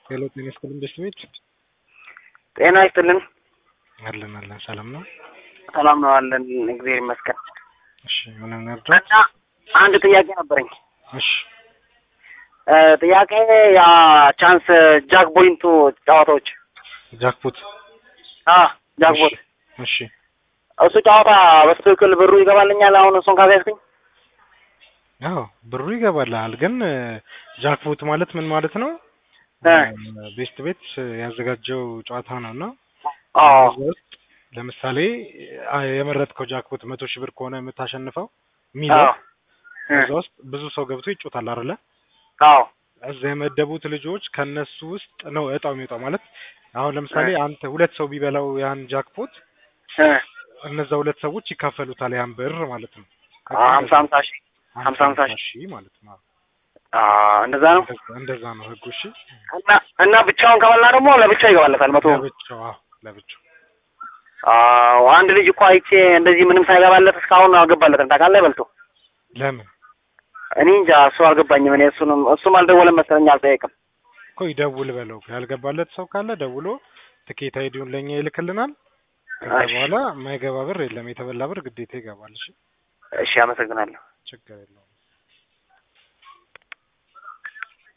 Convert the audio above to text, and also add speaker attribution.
Speaker 1: ሄሎ ጤና ይስጥልን ደስ ቤት
Speaker 2: ጤና ይስጥልን።
Speaker 1: አለን አለን ሰላም ነው።
Speaker 2: ሰላም ነው አለን፣ እግዚአብሔር ይመስገን።
Speaker 1: እሺ ምንም ነርዳት
Speaker 2: እና አንድ ጥያቄ ነበረኝ።
Speaker 1: እሺ
Speaker 2: እ ጥያቄ ያ ቻንስ ጃክ ቦይንቱ ጨዋታዎች
Speaker 1: ጃክፖት
Speaker 2: አ ጃክ ቦት
Speaker 1: እሺ
Speaker 2: እሱ ጨዋታ በትክክል ብሩ ይገባልኛል? አሁን እሱን ካገዝኩኝ
Speaker 1: አዎ ብሩ ይገባልሃል። ግን ጃክፖት ማለት ምን ማለት ነው?
Speaker 2: እ
Speaker 1: ቤስት ቤት ያዘጋጀው ጨዋታ ነው እና
Speaker 2: አዎ
Speaker 1: እዛ ውስጥ ለምሳሌ አ- የመረጥከው ጃክፖት መቶ ሺህ ብር ከሆነ የምታሸንፈው የሚለው
Speaker 2: አዎ እ
Speaker 1: እዛ ውስጥ ብዙ ሰው ገብቶ ይጮታል አይደለ?
Speaker 2: አዎ
Speaker 1: እዛ የመደቡት ልጆች ከነሱ ውስጥ ነው እጣው የሚወጣው። ማለት አሁን ለምሳሌ አንተ ሁለት ሰው ቢበላው ያን ጃክፖት
Speaker 2: እ
Speaker 1: እነዛ ሁለት ሰዎች ይካፈሉታል ያን ብር ማለት ነው።
Speaker 2: ሀምሳ ሀምሳ ሺህ ሀምሳ ሀምሳ ሺህ
Speaker 1: ሺህ ማለት ነው።
Speaker 2: አ እንደዛ ነው።
Speaker 1: እንደዛ- እንደዛ ነው ህጉ። እሺ
Speaker 2: እና እና ብቻውን ከበላ ደግሞ ለብቻው ይገባለታል መቶ
Speaker 1: ለብቻው አዎ፣ ለብቻው
Speaker 2: አዎ አንድ ልጅ እኮ አይቼ እንደዚህ ምንም ሳይገባለት እስካሁን አልገባለትም። ታውቃለህ በልቶ
Speaker 1: ለምን
Speaker 2: እኔ እንጃ እሱ አልገባኝም። እኔ እሱንም እሱም አልደወለም መሰለኝ አልጠየቅም።
Speaker 1: እኮ ይደውል በለው። ያልገባለት ሰው ካለ ደውሎ ትኬት አይዲውን ለእኛ ይልክልናል። ከዛ
Speaker 2: እሺ
Speaker 1: በኋላ የማይገባ ብር የለም። የተበላ ብር ግዴታ ይገባል። እሺ
Speaker 2: እሺ፣ አመሰግናለሁ።
Speaker 1: ችግር የለውም።